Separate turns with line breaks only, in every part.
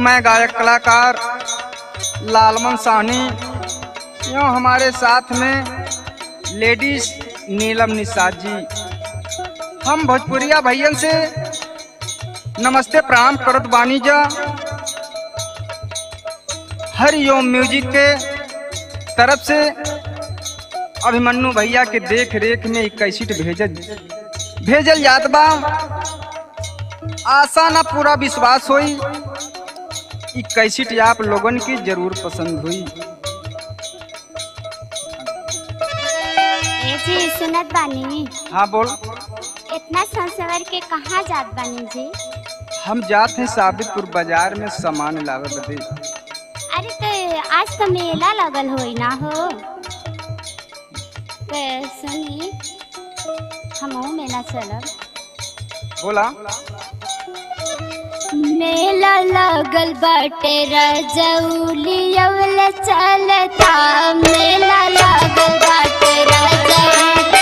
मैं गायक कलाकार लालमन साहनी यूँ हमारे साथ में लेडीज नीलम निषाद जी हम भोजपुरिया भैयन से नमस्ते प्रणाम करत बानी जा हरिओम म्यूजिक के तरफ से अभिमन्यु भैया के देख रेख में एक कैसेट भेजल भेजल जात बा आशा ना पूरा विश्वास होई ई कैसेट आप लोगन की जरूर पसंद हुई
ए जी सुनत बानी
हाँ बोल
इतना संसवर के कहाँ जात बानी जी
हम जात हैं साबितपुर बाजार में सामान लावे बदे
अरे तो आज तो मेला लगल होई ना हो तो सुनी हमहू मेला चलब
बोला
मेला लगल बाटे रजौली अवल चलता मेला लगल बाटे रजौली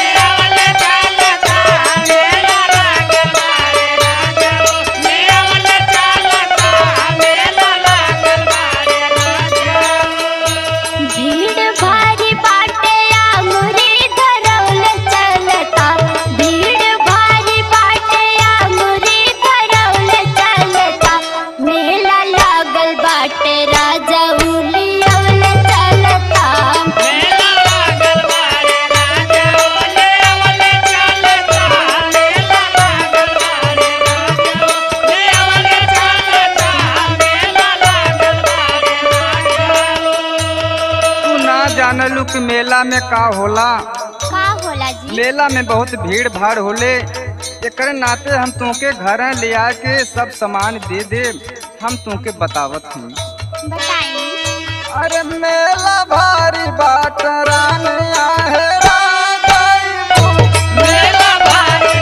भीड़ भारी बाटे आमुरी धरौल चलता भीड़ भारी बाटे आमुरी धरौल चलता मेला लागल बाटे राजा उली अवल चलता
तू ना जानलू कि मेला में का होला
का होला जी
मेला में बहुत भीड़ भाड़ होले एकरे नाते हम तुमके घर ले आके सब सामान दे दे हम तुमके बतावत हूँ
बताई
अरे मेला भारी बाट रानिया है राजाई मेला भारी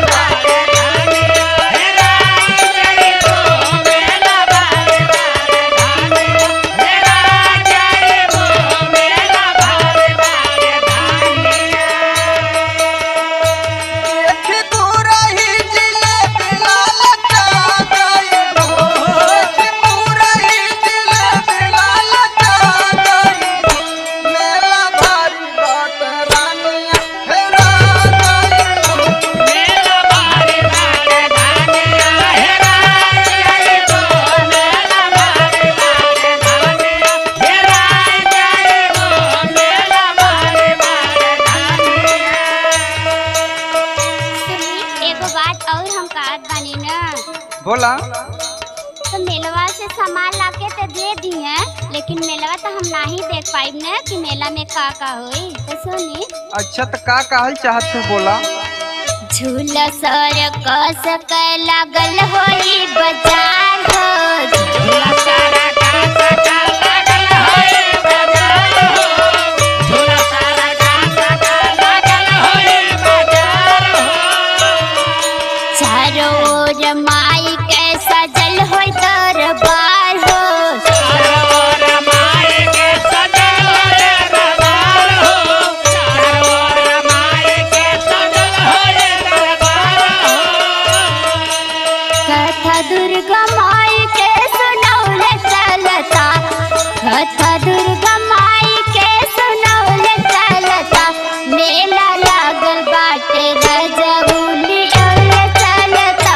देखी पूरा ही जिलेबी लाल चाँदई हो। देखी पूरा ही जिलेबी लाल चाँदई हो। मेला भारी बाट रानिया है राजाई हो।
सुनी एगो बात और हम कहत बानी ना
बोला
तो मेलवा से सामान लाके तो दे दिए लेकिन मेलवा तो हम नहीं देख पाइब ना कि मेला में का का होई तो सुनी
अच्छा तो का कहल चाहत तू बोला
झूला सर कस के लागल होई बाजार हो चारों ओर माई के सजल होई दरबार हो कथा दुर्गा माई के सुनौल चलता कथा दुर्गा माई के सुनौल चलता मेला लागल बाटे रजौली औल चलता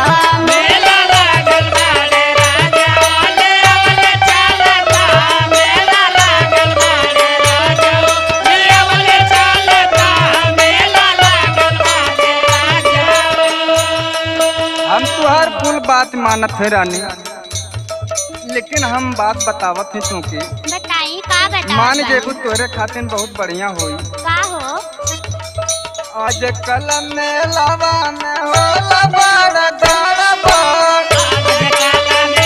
हम तुहार कुल बात मानत है रानी लेकिन हम बात बतावत है तुमके
बताई का बता
मान जेबू तोरे खातिर बहुत बढ़िया होई
का हो
आज कल मेलावा में होला बड़ा दरबार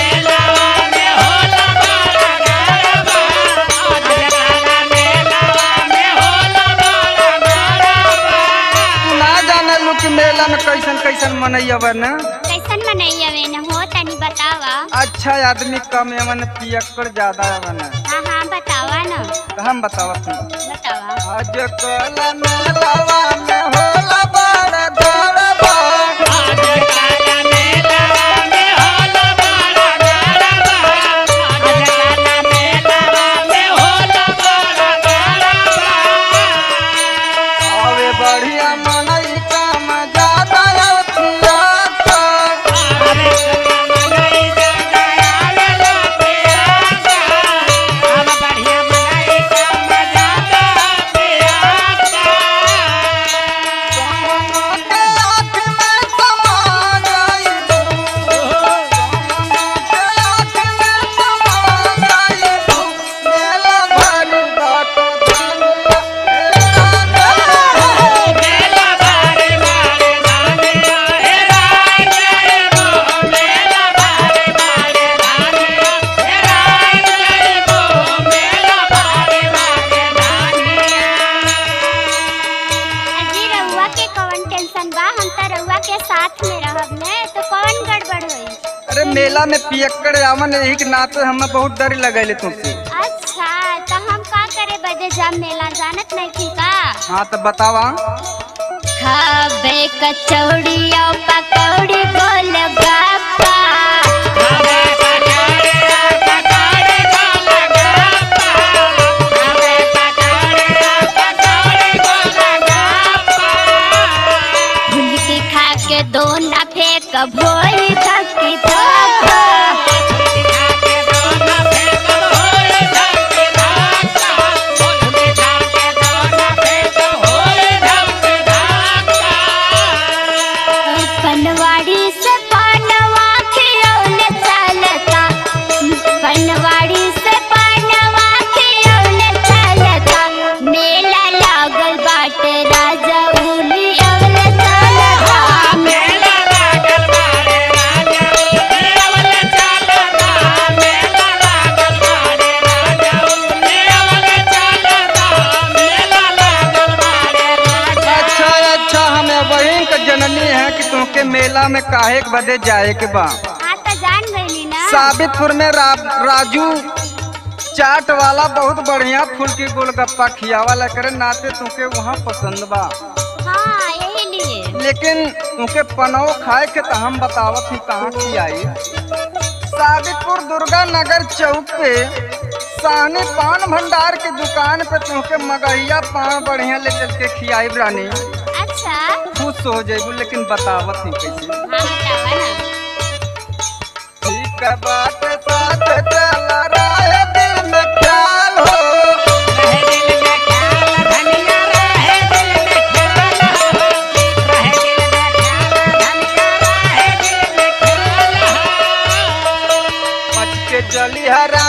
ना जाने लू कि मेला में कैसन कैसन मनैया न
कैसन मनैया वे न हो तनी बतावा
अच्छा आदमी कम एवन पियक्कड़ ज्यादा एवन
हाँ हाँ बतावा न
तो हम बतावत हूँ
बतावा
आज कल मेलावा में होला बड़ा दरबार
आज काला मेला में होला बड़ा
में रहब ने तो कौन गड़बड़ होई
अरे मेला में पियक्कड़ आवन यही के नाते हमें बहुत डर लगेले तुमसे
अच्छा तो हम का करे बजे जब मेला जानत नहीं थी का
हाँ तो बतावा
खाबे कचौड़ी और पकौड़ी गोल गप्पा भूल के खा के दो ना फेंक भोई धक्की धक्का पनवाड़ी से पानवा खियौन चलता पनवाड़ी से पानवा खियौन चलता मेला लागल बाटे राजा उली अवल चलता
अच्छा अच्छा हमें वही का जननी है कि तुमके मेला में काहे के बदे जाए के बा
हाँ तो जान गई ना
साबितपुर में रा, राजू चाट वाला बहुत बढ़िया फूल की गोलगप्पा खियावाला करे नाते तुमके वहाँ पसंद बा
हाँ यही लिए
लेकिन तुमके पनौ खाए के तो हम बतावत ही कहाँ खियाई साबितपुर दुर्गा नगर चौक पे साहनी पान भंडार की दुकान पे तुमके मगहिया पान बढ़िया ले चल के खियाई रानी
अच्छा
खुश हो जेबू लेकिन बतावत ही कैसे
हाँ बतावा ना
ठीक है बात साथ चल रहा है दिल में ख्याल हो बच के चली हरा